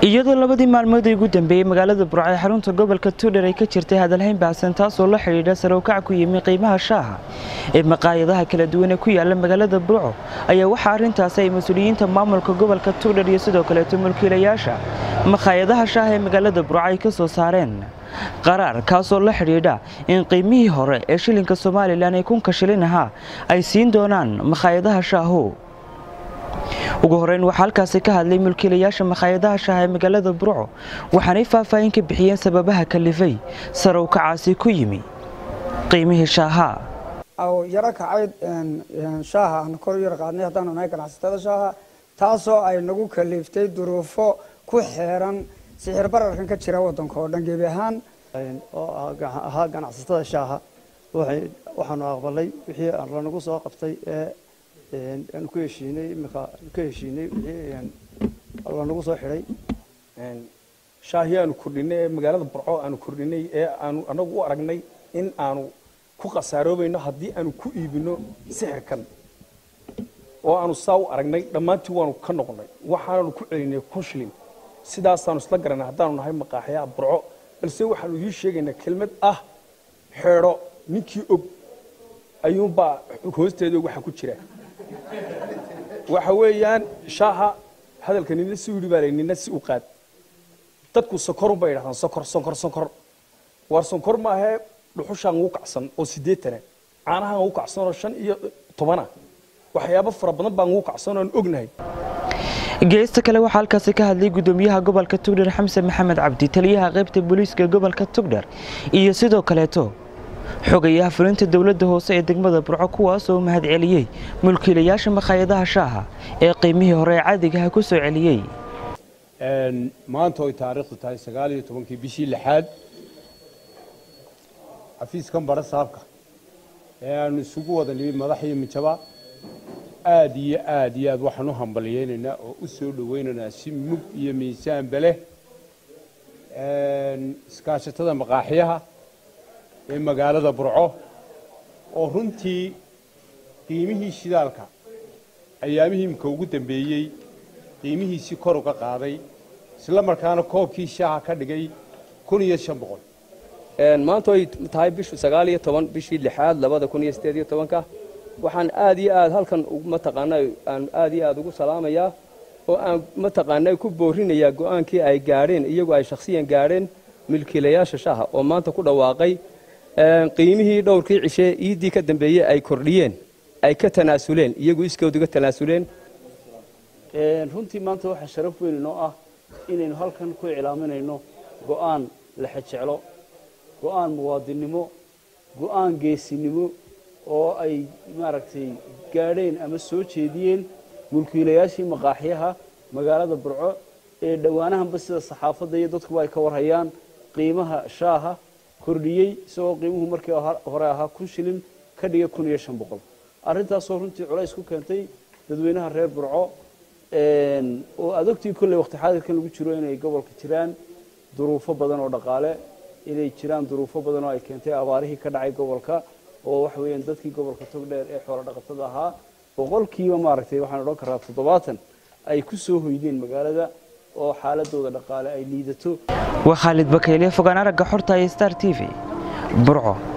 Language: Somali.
iyadoo labadii maalmood ee ugu dambeeyey magaalada burco ee xarunta gobolka tuudhar ay ka jirtay hadalhayn baahsan taasoo la xidhiidha sarowkac ku yimi qiimaha shaaha ee maqaayadaha kala duwan ee ku yaala magaalada burco ayaa waxaa arrintaasi ay mas-uuliyiinta maamulka gobolka tuudhar iyo sidoo kaleeto mulkiilayaasha maqaayadaha shaaha ee magaalada burco ay ka soo saareen qaraar kaasoo la xidhiidha in qiimihii hore ee shilinka somalilan ee kunka shilin ahaa ay siin doonaan maqaayadaha shaahu ugu horeyn waxaa halkaasi ka hadlay mulkiilayaasha makhaayadaha shaaha ee magaalada burco waxaanay faahfaahin ka bixiyeen sababaha kalifay sarow kacaasi ku yimi qiimihii shaaha aw yaro kacayd shaaha aan kor yar qaadnay haddaanu nahay ganacsatada shaaha taasoo ay nagu kaliftay duruufo ku xeeran sixir bararkan ka jira waddanka oo dhan gebi ahaan oo ahaa ganacsatada shaaha waxaanu aqbalay wixii lanagu soo qabtay ee aanu ku heshiinay imika ka heshiinay wixii lanagu soo xidhay shaahii aanu kordhinay ee magaalada burco aanu kordhinay ee aanu anagu u aragnay in aanu ku khasaaroobeyno haddii aanu ku iibino sixirkan oo aanu saa u aragnay dhammaantii waanu ka noqonnay waxaananu ku celinay kun shilin sidaasaanu isla garanay haddaanu nahay maqaaxyaha burco balse waxaanu ii sheegaynaa kelmad ah xeedho ninkii og ayuunbaa hoosteeda waxa ku jira waxa weeyaan shaaha hadalka nina si yidhi baa la nina si u qaad dadku sonkorun bay yidhahdaan sonkor sonkor sonkor waar sonkor maahee dhuxushaan ugu kacsan oo siddeetana caanahaan ugu kacsan oo shan iyo tobana waxyaabo fara badan baan ugu kacsan oon ognahay geesta kale waxaa halkaasi ka hadlay gudoomiyaha gobolka tugdhar xamse maxamed cabdi taliyaha qaybta booliiska gobolka tugdhar iyo sidoo kaleeto xogayaha fulinta dowladda hoose ee degmada burco kuwaas oo mahad celiyey mulkiilayaasha makhaayadaha shaaha ee qiimihii hore ee caadigaha ku soo celiyey maanta oy taariikhdu tahay sagaal iyo tobankii bishii lixaad xafiiskan bara saabka ee aanu isugu wada nimi madax iyo mijaba aad iyo aad iyo aad waxaan u hambalyaynaynaa oo u soo dhowaynaynaa si mug iyo miisaanba leh iskaashatada maqaaxyaha ee magaalada burco oo runtii qiimihii shidaalka ayaamihii imika ugu dambeeyey qiimihiisii kor uga qaaday isla markaana koobkii shaaha ka dhigay kun iyo shan boqol maanta oy tahay bishu sagaal iyo toban bishii lixaad labada kun iyo siddeed iyo tobanka waxaan aad iyo aad halkan mataqaana aan aad iyo aad ugu salaamayaa oo aan mataqaana ku boorinayaa go-aankii ay gaadheen iyagu ay shakhsiyan gaadheen milkiilayaasha shaaha oo maanta ku dhawaaqay qiimihii dhowrkii cishee iiddii ka dambeeyey ay kordhiyeen ay ka tanaasuleen iyagu iskood uga tanaasuleen runtii maanta waxaa sharaf weyn inoo ah inaynu halkan ku iclaaminayno go'aan lexejeclo go'aan muwaadinnimo go'aan geesinimo oo ay maaragtay gaadheen ama soo jeediyeen mulkiilayaashii maqaaxyaha magaalada burco ee dhowaanahanba sida saxaafadda iyo dadkuba ay ka warhayaan qiimaha shaaha kordhiyey isagoo qiimuhu markii hore ahaa kun shilin ka dhiga kun iyo shan boqol arrintaasoo runtii culays ku keentay dadweynaha reer burco oo adogtii kolley waqti xaadirkan lagu jiro inay gobolka jiraan duruufo badan oo dhaqaale inay jiraan duruufo badan oo ay keentay abaarihii ka dhacay gobolka oo waxa weeyaan dadkii gobolka togdheer ee xoolo dhaqatada ahaa boqolkiiba maaragtay waxaan odhan karaa toddobaatan ay ku soo hoydeen magaalada oo xaaladooda dhaqaale ay liidato waa khaalid bakeyle fogaan aragga xorta ee star t v burco